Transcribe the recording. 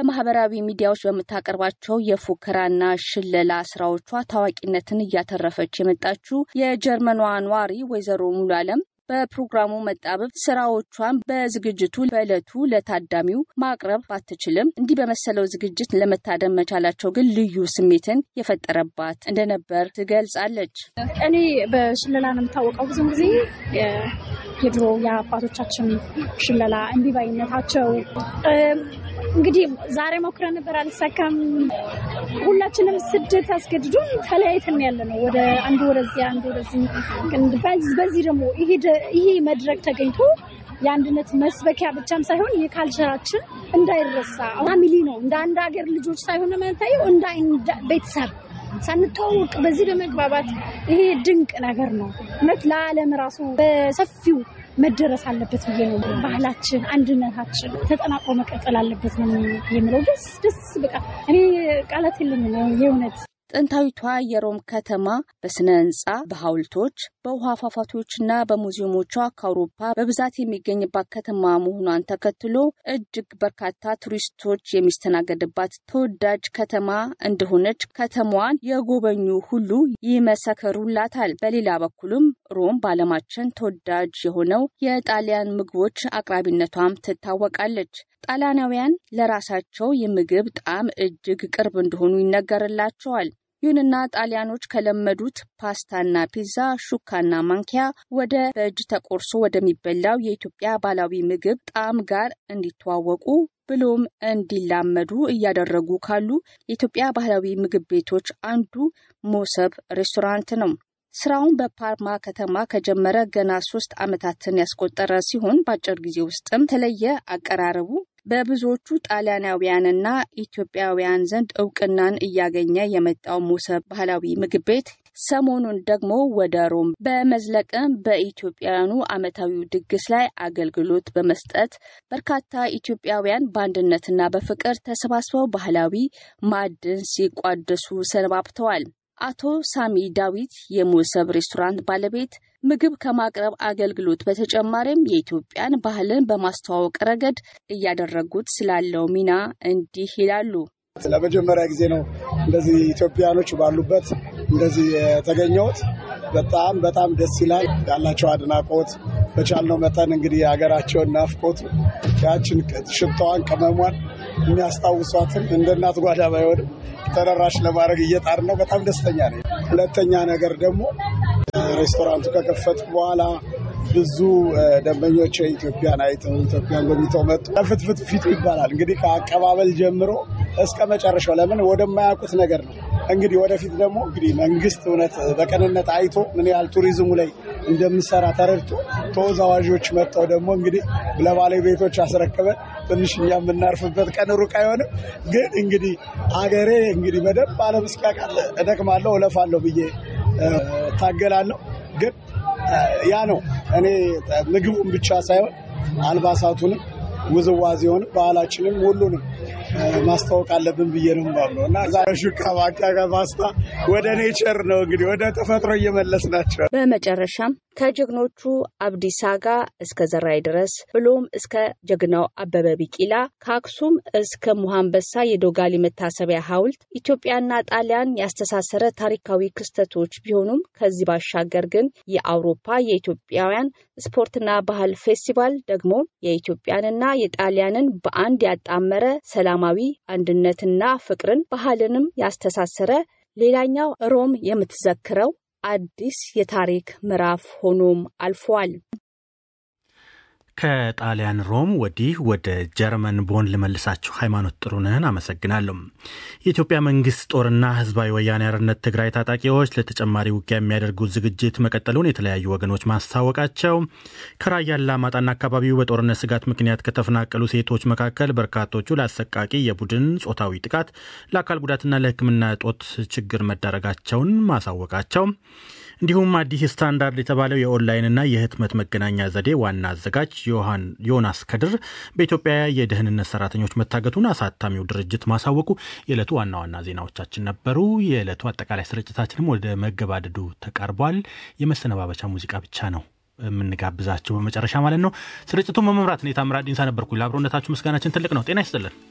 በማህበራዊ ሚዲያዎች በምታቀርባቸው የፉከራና ሽለላ ስራዎቿ ታዋቂነትን እያተረፈች የመጣችው የጀርመኗ ነዋሪ ወይዘሮ ሙሉ አለም በፕሮግራሙ መጣበብ ስራዎቿን በዝግጅቱ በዕለቱ ለታዳሚው ማቅረብ ባትችልም እንዲህ በመሰለው ዝግጅት ለመታደም መቻላቸው ግን ልዩ ስሜትን የፈጠረባት እንደነበር ትገልጻለች። እኔ በሽለላ ነው የምታወቀው። ብዙ ጊዜ የድሮ የአባቶቻችን ሽለላ እምቢባይነታቸው እንግዲህ ዛሬ ሞክረን ነበር፣ አልተሳካም። ሁላችንም ስደት አስገድዶን ተለያይተን ያለ ነው። ወደ አንዱ ወደዚህ አንዱ ወደዚህ። በዚህ ደግሞ ይሄ መድረክ ተገኝቶ የአንድነት መስበኪያ ብቻም ሳይሆን የካልቸራችን እንዳይረሳ ፋሚሊ ነው። እንደ አንድ ሀገር ልጆች ሳይሆን የምንታየው እንደ ቤተሰብ ሳንተዋወቅ በዚህ በመግባባት ይሄ ድንቅ ነገር ነው። እውነት ለዓለም ራሱ በሰፊው መደረስ አለበት ብዬ ነው። ባህላችን፣ አንድነታችን ተጠናቅሮ መቀጠል አለበት ነው የምለው። ደስ ደስ በቃ እኔ ቃላት የለኝም የእውነት ጥንታዊቷ የሮም ከተማ በስነ ህንፃ፣ በሐውልቶች፣ በውሃ ፏፏቴዎችና በሙዚየሞቿ ከአውሮፓ በብዛት የሚገኝባት ከተማ መሆኗን ተከትሎ እጅግ በርካታ ቱሪስቶች የሚስተናገድባት ተወዳጅ ከተማ እንደሆነች ከተማዋን የጎበኙ ሁሉ ይመሰክሩላታል። በሌላ በኩልም ሮም በዓለማችን ተወዳጅ የሆነው የጣሊያን ምግቦች አቅራቢነቷም ትታወቃለች። ጣሊያናውያን ለራሳቸው የምግብ ጣዕም እጅግ ቅርብ እንደሆኑ ይነገርላቸዋል። ይሁንና ጣሊያኖች ከለመዱት ፓስታና ፒዛ፣ ሹካና ማንኪያ ወደ በእጅ ተቆርሶ ወደሚበላው የኢትዮጵያ ባህላዊ ምግብ ጣዕም ጋር እንዲተዋወቁ ብሎም እንዲላመዱ እያደረጉ ካሉ የኢትዮጵያ ባህላዊ ምግብ ቤቶች አንዱ ሞሰብ ሬስቶራንት ነው። ስራውን በፓርማ ከተማ ከጀመረ ገና ሶስት ዓመታትን ያስቆጠረ ሲሆን በአጭር ጊዜ ውስጥም የተለየ አቀራረቡ በብዙዎቹ ጣሊያናውያንና ኢትዮጵያውያን ዘንድ እውቅናን እያገኘ የመጣው ሞሰብ ባህላዊ ምግብ ቤት ሰሞኑን ደግሞ ወደ ሮም በመዝለቅም በኢትዮጵያውያኑ ዓመታዊው ድግስ ላይ አገልግሎት በመስጠት በርካታ ኢትዮጵያውያን በአንድነትና በፍቅር ተሰባስበው ባህላዊ ማዕድን ሲቋደሱ ሰነባብተዋል። አቶ ሳሚ ዳዊት የሞሰብ ሬስቶራንት ባለቤት ምግብ ከማቅረብ አገልግሎት በተጨማሪም የኢትዮጵያን ባህልን በማስተዋወቅ ረገድ እያደረጉት ስላለው ሚና እንዲህ ይላሉ። ለመጀመሪያ ጊዜ ነው እንደዚህ ኢትዮጵያኖች ባሉበት እንደዚህ የተገኘሁት። በጣም በጣም ደስ ይላል። ያላቸው አድናቆት በቻልነው መጠን እንግዲህ የሀገራቸውን ናፍቆት ያችን ሽታዋን ቅመሟን የሚያስታውሷትን እንደ እናት ጓዳ ባይሆንም ተደራሽ ለማድረግ እየጣር ነው። በጣም ደስተኛ ነኝ። ሁለተኛ ነገር ደግሞ ሬስቶራንቱ ከከፈትኩ በኋላ ብዙ ደንበኞች ኢትዮጵያን አይተው ኢትዮጵያን ጎብኝተው መጡ። ፍትፍት ፊቱ ይባላል እንግዲህ ከአቀባበል ጀምሮ እስከ መጨረሻው ለምን ወደማያውቁት ነገር ነው። እንግዲህ ወደፊት ደግሞ እንግዲህ መንግስት እውነት በቅንነት አይቶ ምን ያህል ቱሪዝሙ ላይ እንደምሰራ ተረድቶ ተወዛዋዦች መጥተው ደግሞ እንግዲህ ለባለቤቶች አስረክበን ትንሽ እኛ የምናርፍበት ቀን ሩቅ አይሆንም። ግን እንግዲህ አገሬ እንግዲህ በደንብ ዓለም እስኪያውቃት እደክማለሁ፣ እለፋለሁ ብዬ ታገላለሁ። ግን ያ ነው እኔ ምግቡን ብቻ ሳይሆን አልባሳቱንም፣ ውዝዋዜውንም፣ ባህላችንም ሁሉንም ማስታወቅ አለብን ብዬ ነው የማምነው እና ዛሬ ሹካ ማንኪያ ፓስታ ወደ ኔቸር ነው እንግዲህ ወደ ተፈጥሮ እየመለስ ናቸው። በመጨረሻም ከጀግኖቹ አብዲሳ ጋ እስከ ዘራይ ድረስ ብሎም እስከ ጀግናው አበበ ቢቂላ ከአክሱም እስከ ሙሃንበሳ የዶጋሊ መታሰቢያ ሐውልት ኢትዮጵያና ጣሊያን ያስተሳሰረ ታሪካዊ ክስተቶች ቢሆኑም ከዚህ ባሻገር ግን የአውሮፓ የኢትዮጵያውያን ስፖርትና ባህል ፌስቲቫል ደግሞ የኢትዮጵያንና የጣሊያንን በአንድ ያጣመረ ሰላማዊ አንድነትና ፍቅርን ባህልንም ያስተሳሰረ ሌላኛው ሮም የምትዘክረው አዲስ የታሪክ ምዕራፍ ሆኖም አልፏል። ከጣሊያን ሮም ወዲህ ወደ ጀርመን ቦን ልመልሳችሁ። ሃይማኖት ጥሩነህን አመሰግናለሁ። የኢትዮጵያ መንግስት ጦርና ህዝባዊ ወያኔ ሓርነት ትግራይ ታጣቂዎች ለተጨማሪ ውጊያ የሚያደርጉት ዝግጅት መቀጠሉን የተለያዩ ወገኖች ማስታወቃቸው፣ ከራያ አላማጣና አካባቢው በጦርነት ስጋት ምክንያት ከተፈናቀሉ ሴቶች መካከል በርካቶቹ ለአሰቃቂ የቡድን ጾታዊ ጥቃት፣ ለአካል ጉዳትና ለሕክምና እጦት ችግር መዳረጋቸውን ማሳወቃቸው እንዲሁም አዲስ ስታንዳርድ የተባለው የኦንላይንና የህትመት መገናኛ ዘዴ ዋና አዘጋጅ ዮናስ ከድር በኢትዮጵያ የደህንነት ሰራተኞች መታገቱን አሳታሚው ድርጅት ማሳወቁ የዕለቱ ዋና ዋና ዜናዎቻችን ነበሩ። የዕለቱ አጠቃላይ ስርጭታችንም ወደ መገባደዱ ተቃርቧል። የመሰነባበቻ ሙዚቃ ብቻ ነው የምንጋብዛቸው በመጨረሻ ማለት ነው። ስርጭቱን በመምራት እኔ ታምራት ዲንሳ ነበርኩ። ለአብሮነታችሁ ምስጋናችን ትልቅ ነው። ጤና ይስጥልን።